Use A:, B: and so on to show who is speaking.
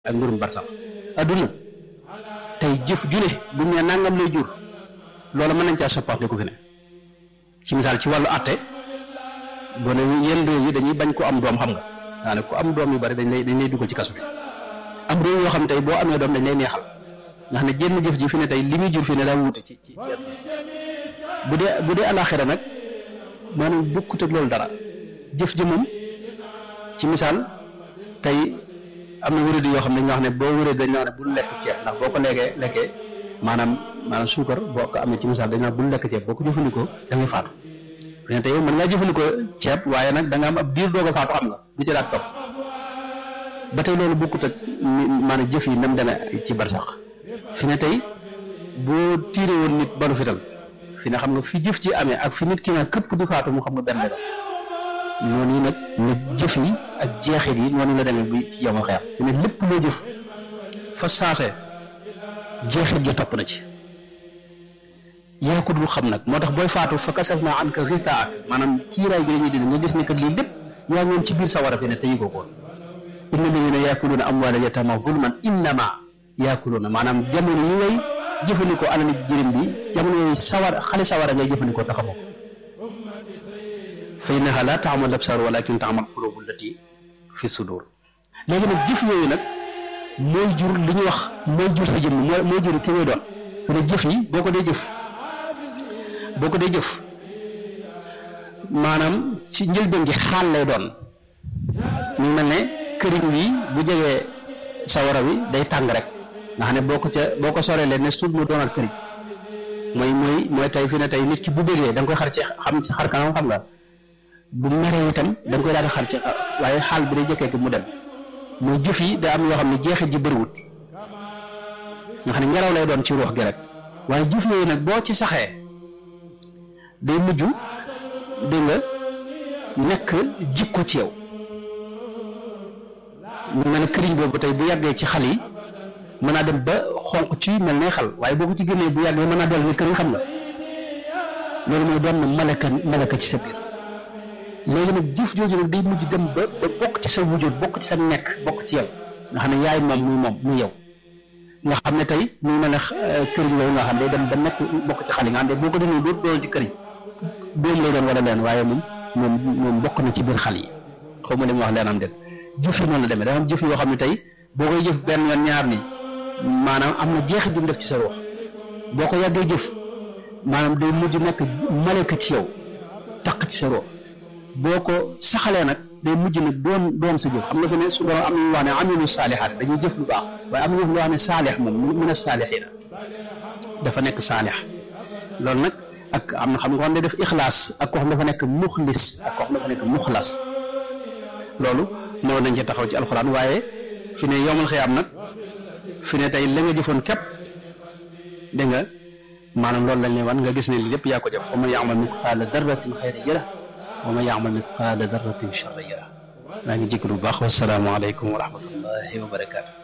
A: ak mbirum barsax adduna tey jëf ju ne bu ñu nee nangam lay jur loolu mën nañ caa soppandiku fi ne ci misaal ci wàllu àtte boo ne yenn réew yi dañuy bañ ko am doom xam nga daanaka ku am doom yu bari dañ lay dañ lay dugal ci kaso bi am réew yoo xam tey boo amee doom dañ lay neexal nga xam ne jenn jëf ji fi ne tey li muy jur fi ne daa wuute ci ci bu dee bu dee alaxira nag maanaam bokkut ak loolu dara jëf ji moom ci misaal tey am na wéradi yoo xam ne dañoo wax ne boo wéree dañ wax ne bul lekk ceeb ndax boo ko lekkee lekkee maanaam maanaam suukar boo ko amee ci misaal dañ wax bul lekk ceeb boo ko jëfandikoo da ngay faatu fi ne tey mën ngaa jëfandikoo ceeb waaye nag da nga am ab diir doog a faatu xam nga bu ci daat topp ba tey loolu bokkut ak maanaam jëf yi nam deme ci barsax fi ne tey boo tiire woon nit balu fital fi ne xam nga fi jëf ci amee ak fi nit ki nga këpp di faatu mu xam nga benn la noonu nag la jëf yi ak jeexit yi noonu la demee bi ci yomal xeex fi ne lépp loo jëf fa saase jeexit ja topp na ci yaa ko dul xam nag moo tax booy faatu fa kasaf naa an ka rita ak maanaam kiiraay gi dañuy dindi nga gis ne kat lii lépp yaa ngi woon ci biir sawara fi ne te yëgoo ko inna alladina yaakuluuna amwaala yatama zulman innama yaakuluuna maanaam jamono yi ngay jëfandikoo alali jërim bi jamono yooyu sawar xale sawara ngay jëfandikoo taxamoo ko fa innaha la taamal absar walakin taamal qulubu allati fi sudur léegi nag jëf yooyu nag mooy jur li ñuy wax mooy jur sa jëmm mooy mooy jur ki ngay doon fi ne jëf yi boo ko dee jëf boo ko dee jëf maanaam ci njëlbeen gi xaal lay doon ñu mel ne këriñ wi bu jegee sawara wi day tàng rek nga xam ne boo ko ca boo ko soree leen ne suuf mu doonaat këriñ mooy mooy mooy tey fi ne tey nit ki bu bëggee da nga koy xar ci xam ci xar kanam xam nga bu meree itam da nga koy daal di xar ci waaye xaal bi day jëkkee ki mu dem mooy jëf yi da am yoo xam ne jeexit ji bëriwut nga xam ne ngelaw lay doon ci ruux gi rek waaye jëf yooyu nag boo ci saxee day mujj dégg nga nekk jikko ci yow mu mel ne këriñ boobu tey bu yàggee ci xal yi mën naa dem ba xonq ci mel ne xal waaye boo ko ci génnee bu yàggee mën naa dellu ne këriñ xam nga loolu mooy doon na malaka malaka ci sa biir léegi nag jëf jooju nag day mujj dem ba ba bokk ci sa wujud bokk ci sa nekk bokk ci yow nga xam ne yaay moom muy moom muy yow nga xam ne tey muy mel ne këriñ loolu nga xam ne day dem ba nekk bokk ci xal yi nga xam ne boo ko dindee dootu doon ci këriñ doom lay doon wala leen waaye moom moom moom bokk na ci biir xal yi xaw ma li ma wax leen am déet jëf yi noonu la demee dafa am jëf yoo xam ne tey boo koy jëf benn yoon ñaar ni maanaam am na jeexit ju mu def ci sa ruux boo ko yàggee jëf maanaam day mujj nekk maleka ci yow taq ci sa ruux boo ko saxalee nag day mujj nag doon doon sa jëf xam nga fi ne su borom am nañu wax ne amilu saalihaat dañuy jëf lu baax waaye am na ñu wax ne saalix moom min a saalixiina dafa nekk saalix loolu nag ak am na xam nga xam ne def ixlaas ak koo xam dafa nekk muxlis ak koo xam dafa nekk muxlas loolu mënoon nañ ci taxaw ci alxuraan waaye fi ne yomal xiyaam nag fi ne tey la nga jëfoon képp dégg nga maanaam loolu lañ ne wan nga gis ne lépp yaa ko jëf wa man yaamal misqaala darratin xayran yara wa man yaamal misqaala darratin charran yara maa ngi jégalu bu baax wasalaamaaleykum wa rahmatullahi wa barakaatu